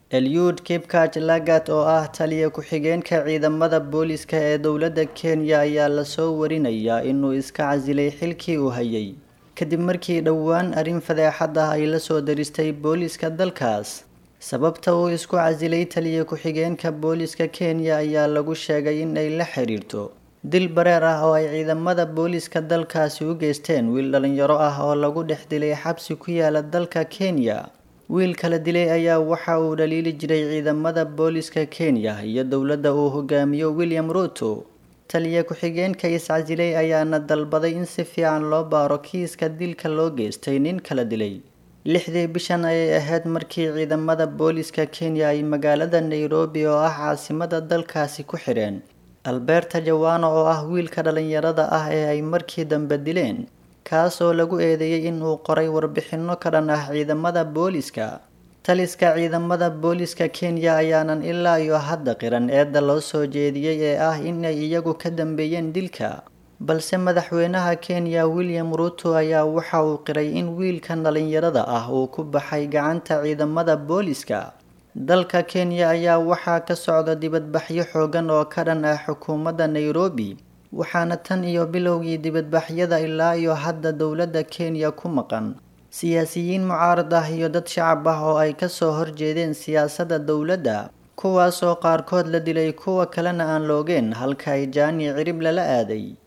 Eliud Kipkach Lagat oo ah taliye ku-xigeenka ciidamada booliska ee dowladda Kenya ayaa lasoo warinayaa inuu iska casilay xilkii uu hayay kadib markii dhowaan arrin fadeexad ah ay la soo daristay booliska dalkaas sababta uu isku casilay taliye ku-xigeenka booliska Kenya ayaa lagu sheegay in ay la xiriirto dil bareer ah oo ay ciidamada booliska dalkaasi u geysteen wiil dhalinyaro ah oo lagu dhex dilay xabsi ku yaala dalka Kenya wiilka la dilay ayaa waxa uu dhaliili jiray ciidamada booliska Kenya iyo dowladda uu hogaamiyo William Ruto taliye ku-xigeenka is-casilay ayaana dalbaday in si fiican loo baaro kiiska dilka loo geystay nin kala dilay lixdii bishan ayay ahayd markii ciidamada booliska Kenya ay magaalada Nairobi oo ah caasimada dalkaasi ku xireen Alberta Jawano oo ah wiilka dhalinyarada ah ee ay markii dambe dileen kaas oo lagu eedeeyay in uu qoray warbixino ka dhan ah ciidamada booliska taliska ciidamada booliska Kenya ayaanan ilaa iyo hadda qiran eedda loo soo jeediyey ee ah in ay iyagu ka dambeeyeen dilka balse madaxweynaha Kenya William Ruto ayaa waxa uu qiray in wiilkan dhalinyarada ah uu ku baxay gacanta ciidamada booliska dalka Kenya ayaa waxaa ka socda dibadbaxyo xoogan oo ka dhan ah xukuumadda Nairobi waxaana tan iyo bilowgii dibadbaxyada ilaa iyo hadda dowladda Kenya ku maqan siyaasiyiin mucaarad ah iyo dad shacab ah oo ay ka soo horjeedeen siyaasadda dowladda kuwaas oo qaarkood la dilay kuwa kalena aan loogeen halka ay jaani cirib lala aaday